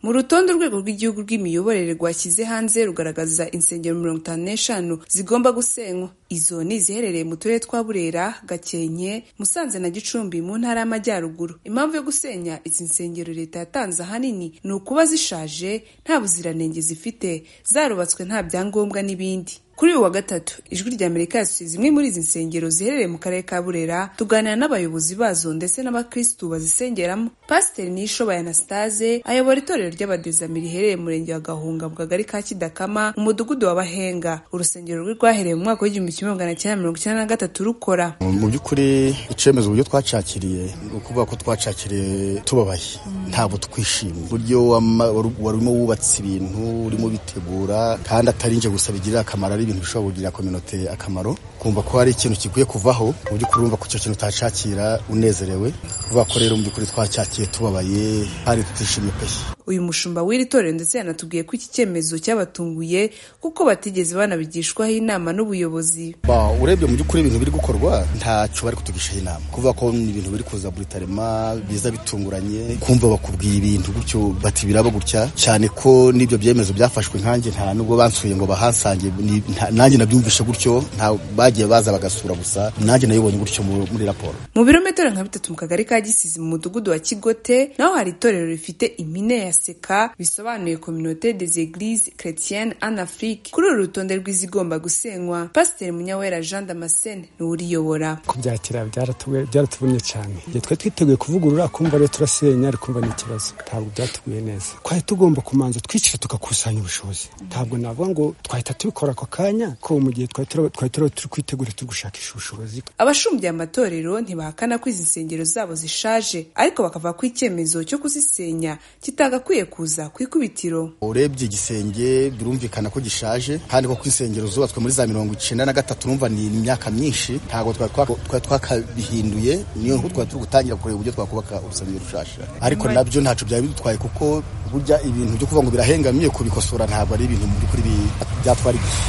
Mu rutonde urwego rw'igihugu rw'imiyoborere rwashyize hanze rugaragaza insengero mirongo itanu n'eshanu zigomba gusenywa izo ni iziherereye mu turere twa Burera Gakenke Musanze na Gicumbi mu ntara y'Amajyaruguru impamvu yo gusenya izi nsengero leta yatanze ahanini ni ukuba zishaje nta buziranenge zifite zarubatswe nta byangombwa n'ibindi kuri uyu wa gatatu ijwi ry'amerika yasuye zimwe muri izi nsengero ziherereye mu karere ka burera tuganira n'abayobozi bazo ndetse n'abakirisitu bazisengeramo pasiteri nishoboye anastase ayobora itorero ry'abadezami riherereye mu murenge wa gahunga mu kagari ka kidakama mu mudugudu wa bahenga urusengero rwe rwahereye mu mwaka w'igihumbi kimwe magana cyenda mirongo icyenda na gatatu rukora mu by'ukuri icyemezo uburyo twacakiriye ni ukuvuga ko twacakiriye tubabaye ntabwo twishimye uburyo warimo wubatse ibintu urimo bitegura kandi atari nje gusa bigirira akamaro ari ibintu bishobora kugirira kominote akamaro kumva ko hari ikintu kikwiye kuvaho ku buryo urumva ko icyo kintu utacakira unezerewe kuvuga ko rero mu by'ukuri twacakiye tubabaye kandi tutishimye pe uyu mushumba w'iri torero ndetse yanatubwiye ko iki cyemezo cyabatunguye kuko batigeze banabigishwaho inama n'ubuyobozi Ba, urebye mu by'ukuri ibintu biri gukorwa ntacyo bari kutugishaho inama kuvuga ko ni ibintu biri kuza buri tarema biza bitunguranye kumva bakubwiye ibintu gutyo bati biraba gutya cyane ko n'ibyo byemezo byafashwe nkanjye nta nubwo bansuye ngo bahasange ni- nta- nanjye nabyumvishe gutyo nta bagiye baza bagasura gusa nanjye nayibonye gutyo mu- muri raporo mu birometero nka bitatu mu kagari ka gisizi mu mudugudu wa kigote naho hari itorero rifite impine ya seka bisobanuye communauté des églises chrétiennes en afrique kuri uru rutonde rw'izigomba gusenywa pasiteri munyawera jean damascene niwe uriyobora kubyakira byaratuwe- byaratuvunnye cyane igihe twari twiteguye kuvugurura kumva rero turasenya ariko kumva ni ikibazo ntabwo byatuguye neza twari tugomba kumanza twicara tugakusanya ubushobozi ntabwo navuga ngo twahita tubikora ako kanya ko mu gihe twari tura- twari tura- turi kwitegura turi gushakisha ubushobozi abashumbya amatorero ntibahakana ko izi nsengero zabo zishaje ariko bakavuga ko icyemezo cyo kuzisenya kitagakwiye kuza ku ikubitiro urebye igisenge birumvikana ko gishaje kandi ko ku insengero zubatswe muri za mirongo icyenda na gatatu numva ni imyaka myinshi ntabwo twari twaka- twari twakabihinduye niyo mpamvu twari turi gutangira kureba uburyo twakubaka urusengero rushasha ariko nabyo ntacyo byari bidutwaye kuko burya ibintu byo kuvuga ngo birahengamye kubikosora ntabwo ari ibintu mu by'ukuri bi- byatwara igihe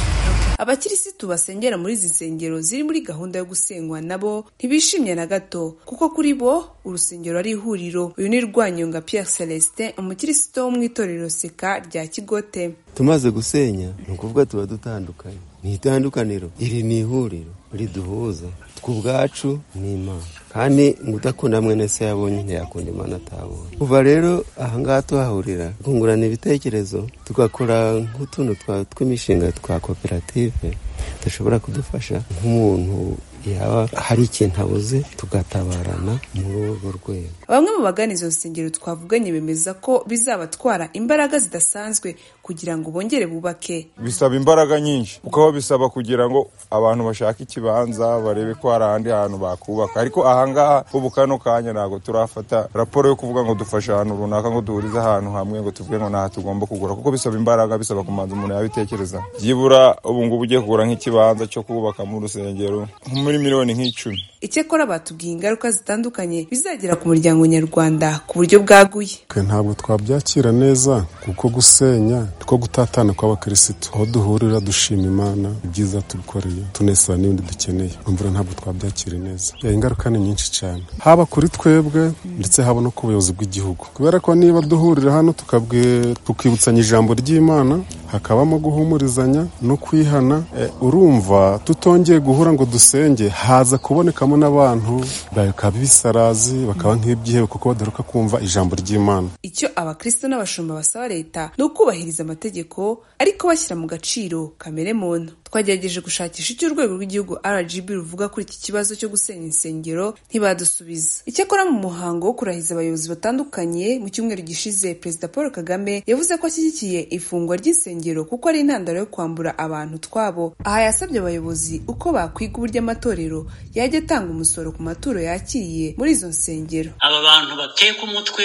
abakirisitu basengera muri izi nsengero ziri muri gahunda yo gusenywa nabo ntibishimye na gato kuko kuri bo urusengero ari ihuriro uyu ni rwanyonga pierre celestin umukirisitu wo mu itorero seka rya kigote tumaze gusenya ni ukuvuga tuba dutandukanye ni itandukaniro iri ni ihuriro riduhuza tw'ubwacu n'imana kandi ngo udakunda mwene se yabonye ntiyakunda imana atabonye kuva rero aha ngaha tuhahurira twungurana ibitekerezo tugakora nk'utuntu twa- tw'imishinga twa koperative dushobora kudufasha nk'umuntu yaba hari ikintu abuze tugatabarana muri urwo rwego bamwe mu bagana izo nsengero twavuganye bemeza ko bizabatwara imbaraga zidasanzwe kugira ngo bongere bubake bisaba imbaraga nyinshi kuko bisaba kugira ngo abantu bashake ikibanza barebe ko hari ahandi hantu bakubaka ariko ahangaha ubu kano kanya ntabwo turafata raporo yo kuvuga ngo dufashe ahantu runaka ngo duhurize ahantu hamwe ngo tuvuge ngo ntaha tugomba kugura kuko bisaba imbaraga bisaba kumanza umuntu yabitekereza byibura ubu ngubu ugiye kugura nk'ikibanza cyo kubakamo urusengero nko muri miliyoni nk'icumi icyakora batubwiye ingaruka zitandukanye bizagera ku muryango nyarwanda ku buryo bwaguye twe ntabwo twabyakira neza kuko gusenya two gutatana kw'abakirisitu aho duhurira dushima imana ibyiza tubikoreye tunesana n'ibindi dukeneye imvura ntabwo twabyakira neza Eh, ingaruka ni nyinshi cyane haba kuri twebwe ndetse haba no ku buyobozi bw'igihugu kubera ko niba duhurira hano tukabwi- tukibutsanya ijambo ry'imana hakabamo guhumurizanya no kwihana eh, urumva tutongeye guhura ngo dusenge haza kubonekamo n'abantu bakaba ibisarazi bakaba nk'ibyihebe kuko badaruka kumva ijambo ry'imana icyo abakristo n'abashumba basaba leta ni ukubahiriza amategeko ariko bashyira mu gaciro kamere muntu twagerageje gushakisha icyo urwego rw'igihugu rgb ruvuga kuri iki kibazo cyo gusenya insengero ntibadusubiza icyakora mu muhango wo kurahiza abayobozi batandukanye mu cyumweru gishize perezida paul kagame yavuze ko ashyigikiye ifungwa ry'insengero kuko ari intandaro yo kwambura abantu twabo aha yasabye abayobozi uko bakwiga uburyo amatorero yajya atanga umusoro ku maturo yakiriye muri izo nsengero aba bantu bateka umutwe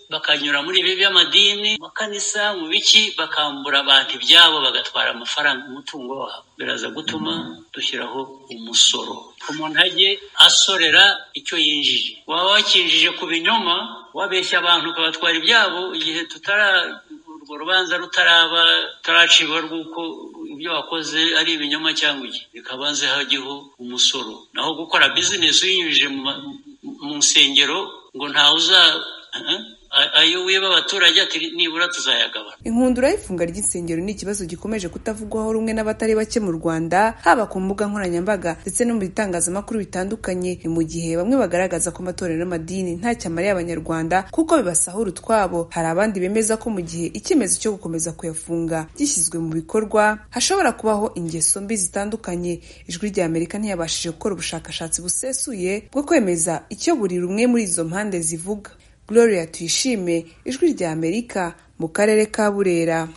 bakanyura muri ibi by'amadini mu makanisa mu biki bakambura abantu ibyabo bagatwara amafaranga umutungo wabo biraza gutuma dushyiraho umusoro umuntu ajye asorera icyo yinjije waba wakinjije ku binyoma wabeshya abantu ukabatwara ibyabo igihe tutara urwo rubanza rutaraba rutaracibwa rw'uko ibyo wakoze ari ibinyoma cyangwa iki bikabanze hajyeho umusoro naho gukora bizinesi uyinyujije mu ma- mu nsengero ngo ntawe uza eh, A- ayo wiba abaturage ati nibura tuzayagabana inkundura y'ifunga ry'insengero ni ikibazo gikomeje kutavugwaho rumwe n'abatari bake mu rwanda haba ku mbuga nkoranyambaga ndetse no mu bitangazamakuru bitandukanye ni mu gihe bamwe bagaragaza ko amatorero n'amadini nta cyamariye abanyarwanda kuko bibasahura utwabo hari abandi bemeza ko mu gihe icyemezo cyo gukomeza kuyafunga gishyizwe mu bikorwa hashobora kubaho ingeso mbi zitandukanye ijwi rya amerika ntiyabashije gukora ubushakashatsi busesuye bwo kwemeza icyo buri rumwe muri izo mpande zivuga gloria tuyishime ijwi rya amerika mu karere ka burera